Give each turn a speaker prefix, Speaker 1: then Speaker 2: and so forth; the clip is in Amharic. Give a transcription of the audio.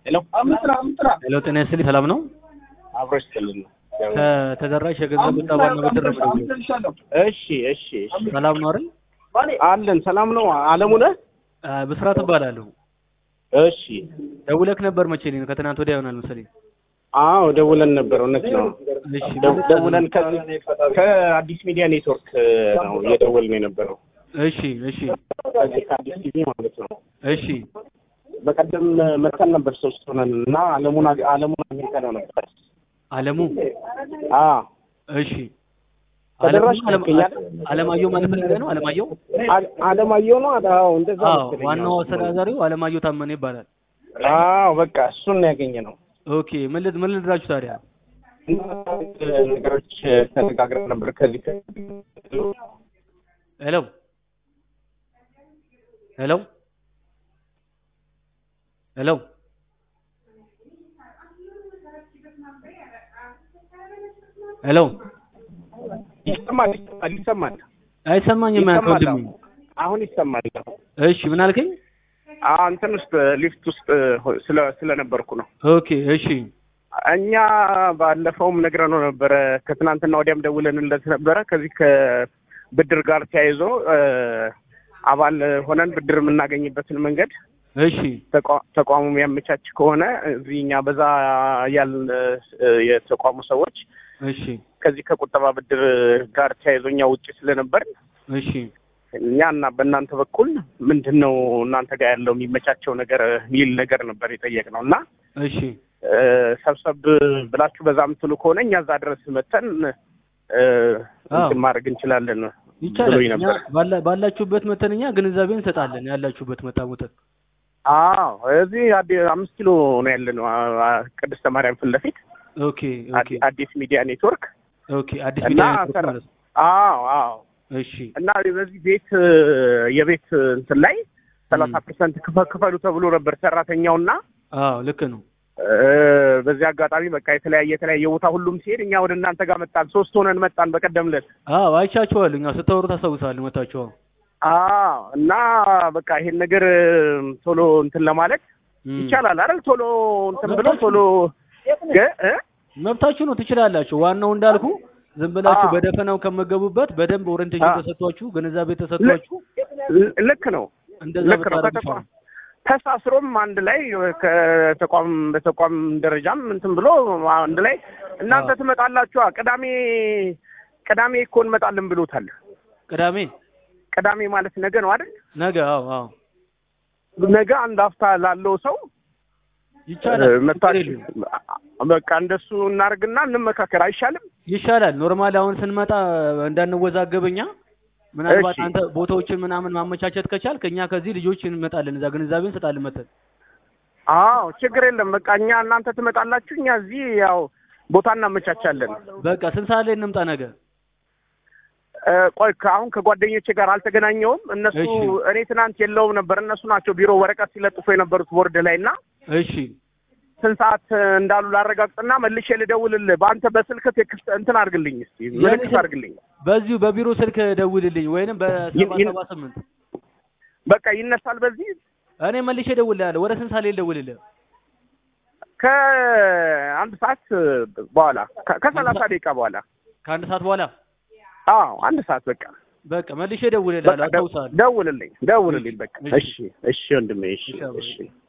Speaker 1: ሄሎ
Speaker 2: ሄሎ ጤና ይስጥልኝ ሰላም ነው?
Speaker 1: አብሮች ክልል ነው።
Speaker 2: ከተደራሽ የገንዘብ ቁጠባና ብድር ነው የምደውለው።
Speaker 1: እሺ እሺ እሺ
Speaker 2: ሰላም ነው አይደል?
Speaker 1: አለን ሰላም ነው። አለሙ ነህ?
Speaker 2: አ፣ ብስራት እባላለሁ።
Speaker 1: እሺ
Speaker 2: ደውለክ ነበር መቼ ነው? ከትናንት ወዲያ ይሆናል መሰለኝ።
Speaker 1: አዎ ደውለን ነበር። እውነት ነው።
Speaker 2: እሺ
Speaker 1: ደው- ደውለን ከዚህ ከአዲስ ሚዲያ ኔትወርክ ነው እየደወልን የነበረው
Speaker 2: እሺ እሺ
Speaker 1: ከዚህ ከአዲስ ቲቪ ማለት ነው።
Speaker 2: እሺ
Speaker 1: በቀደም መተን ነበር ሶስት ሆነን እና አለሙን አግ- አለሙን አግኝተነው ነበር።
Speaker 2: አለሙ
Speaker 1: አ
Speaker 2: እሺ
Speaker 1: ተደራሽ
Speaker 2: አለሙ-
Speaker 1: ይገኛል?
Speaker 2: አለማየሁ ማለት ፈልገህ ነው? አለማየሁ
Speaker 1: አ- አለማየሁ ነው። አዎ እንደዛ
Speaker 2: አዎ፣
Speaker 1: መሰለኝ።
Speaker 2: ዋናው አስተዳዳሪው አለማየሁ ታመነ ይባላል።
Speaker 1: አዎ በቃ እሱን ነው ያገኘ ነው።
Speaker 2: ኦኬ ምን ልድ ምን ልድራችሁ ታዲያ?
Speaker 1: ነገሮች ተነጋግረን ነበር ከዚህ ከ-
Speaker 2: ሄሎ ሄሎ ሄሎ ሄሎ
Speaker 1: ይሰማል ይሰማል ይሰማል
Speaker 2: አይሰማኝም። ያንተ
Speaker 1: ይሰማል
Speaker 2: ወንድሜ።
Speaker 1: አሁን ይሰማል።
Speaker 2: እሺ ምን አልከኝ?
Speaker 1: አዎ እንትን ውስጥ ሊፍት ውስጥ ሆ- ስለ ስለነበርኩ ነው።
Speaker 2: ኦኬ እሺ
Speaker 1: እኛ ባለፈውም ነግረነው ነበረ። ከትናንትና ወዲያም ደውለንለት ነበረ። ከዚህ ከብድር ጋር ተያይዞ እ፣ አባል ሆነን ብድር የምናገኝበትን መንገድ
Speaker 2: እሺ
Speaker 1: ተቋ- ተቋሙ የሚያመቻች ከሆነ እዚህ እኛ በዛ ያልን እ፣ የተቋሙ ሰዎች
Speaker 2: እሺ
Speaker 1: ከዚህ ከቁጠባ ብድር ጋር ተያይዞ እኛ ውጭ ስለነበርን
Speaker 2: እሺ
Speaker 1: እኛ እና በእናንተ በኩል ምንድን ነው እናንተ ጋር ያለው የሚመቻቸው ነገር የሚል ነገር ነበር የጠየቅነው እና
Speaker 2: እሺ
Speaker 1: እ፣ ሰብሰብ ብላችሁ በዛ የምትሉ ከሆነ እኛ እዛ ድረስ መተን እ፣ እንትን ማድረግ እንችላለን
Speaker 2: ይቻላል።
Speaker 1: ብሎኝ
Speaker 2: እኛ
Speaker 1: ነበር።
Speaker 2: ባላ- ባላችሁበት መተን እኛ ግንዛቤ እንሰጣለን። ያላችሁበት መታ ሞተን
Speaker 1: አዎ እዚህ አዲ- አምስት ኪሎ ነው ያለነው አ- አ- ቅድስተ ማርያም ፊት ለፊት
Speaker 2: ኦኬ ኦኬ
Speaker 1: አዲ- አዲስ ሚዲያ ኔትወርክ
Speaker 2: ኦኬ አዲስ
Speaker 1: እና
Speaker 2: ሚዲያ ኔትወርክ
Speaker 1: ሰራ-
Speaker 2: ማለት ነው።
Speaker 1: አዎ አዎ
Speaker 2: እሺ
Speaker 1: እና በዚህ ቤት እ፣ የቤት እንትን ላይ ሰላሳ ፐርሰንት ክፈሉ ተብሎ ነበር ሰራተኛውና
Speaker 2: አዎ ልክ ነው።
Speaker 1: እ፣ በዚህ አጋጣሚ በቃ የተለያየ የተለያየ ቦታ ሁሉም ሲሄድ እኛ ወደ እናንተ ጋር መጣን። ሶስት ሆነን መጣን በቀደም ዕለት።
Speaker 2: አዎ አይቻችኋል። እኛ ስታወሩ ታስታውሳለህ መታችሁ።
Speaker 1: አዎ እና በቃ ይሄን ነገር እ፣ ቶሎ እንትን ለማለት
Speaker 2: እም።
Speaker 1: ይቻላል አይደል? ቶሎ እንትን ብሎ
Speaker 2: መብታችሁ
Speaker 1: ቶሎ ገ- እ?
Speaker 2: መብታችሁ ነው፣ ትችላላችሁ። ዋናው እንዳልኩ ዝም ብላችሁ
Speaker 1: አዎ።
Speaker 2: በደፈናው ከመገቡበት በደንብ ኦሪንቴሽን
Speaker 1: አዎ።
Speaker 2: ተሰጥቷችሁ ግንዛቤ ተሰጥቷችሁ
Speaker 1: ል- ልክ ነው
Speaker 2: እንደዛ
Speaker 1: ልክ ነው።
Speaker 2: ብታደርጉ
Speaker 1: ከተቋም
Speaker 2: ይሻላል።
Speaker 1: ተሳስሮም አንድ ላይ ከተቋም በተቋም ደረጃም እንትን ብሎ አንድ ላይ እናንተ
Speaker 2: አዎ።
Speaker 1: ትመጣላችሁ። ቅዳሜ ቅዳሜ እኮ እንመጣለን ብሎታል።
Speaker 2: ቅዳሜ
Speaker 1: ቅዳሜ ማለት ነገ ነው አይደል?
Speaker 2: ነገ። አዎ አዎ
Speaker 1: ነገ አንድ ሀፍታ ላለው ሰው
Speaker 2: ይቻላል። ችግር
Speaker 1: መታችሁ
Speaker 2: የለውም።
Speaker 1: በቃ እንደሱ እናርግና እንመካከር አይሻልም?
Speaker 2: ይሻላል። ኖርማል አሁን ስንመጣ እንዳንወዛገብኛ ምናልባት
Speaker 1: እሺ።
Speaker 2: አንተ ቦታዎችን ምናምን ማመቻቸት ከቻልክ እኛ ከዚህ ልጆች እንመጣለን፣ እዛ ግንዛቤ እንሰጣለን መተን።
Speaker 1: አዎ ችግር የለም። በቃ እኛ እናንተ ትመጣላችሁ፣ እኛ እዚህ ያው ቦታ እናመቻቻለን።
Speaker 2: በቃ ስንት ሰዓት ላይ እንምጣ ነገ?
Speaker 1: እ፣ ቆይ ከአሁን ከጓደኞቼ ጋር አልተገናኘውም። እነሱ
Speaker 2: እሺ።
Speaker 1: እኔ ትናንት የለውም ነበር። እነሱ ናቸው ቢሮ ወረቀት ሲለጥፉ የነበሩት ቦርድ ላይ እና
Speaker 2: እሺ
Speaker 1: ስንት ሰዓት እንዳሉ ላረጋግጥና መልሼ ልደውልልህ። በአንተ በስልክ ቴክስት እንትን አድርግልኝ እስኪ ምልክት
Speaker 2: ስልክ-
Speaker 1: አድርግልኝ።
Speaker 2: በዚሁ በቢሮ ስልክ ደውልልኝ ወይንም በሰባ
Speaker 1: ይን- ይን-
Speaker 2: ሰባ ስምንት
Speaker 1: በቃ ይነሳል። በዚህ
Speaker 2: እኔ መልሼ እደውልልሃለሁ። ወደ ስንት ሰዓት ላይ ልደውልልህ?
Speaker 1: ከአንድ ሰዓት በኋላ ከ- ከሰላሳ ደቂቃ በኋላ
Speaker 2: ከአንድ ሰዓት በኋላ
Speaker 1: አዎ አንድ ሰዓት በቃ
Speaker 2: በቃ መልሼ እደውልልሃለሁ።
Speaker 1: በቃ ደ-
Speaker 2: አስታውሳለሁ።
Speaker 1: ደውልልኝ ደውልልኝ። በቃ
Speaker 2: እሺ።
Speaker 1: እሺ እሺ ወንድሜ እሺ
Speaker 2: እሺ አብሮ።
Speaker 1: እሺ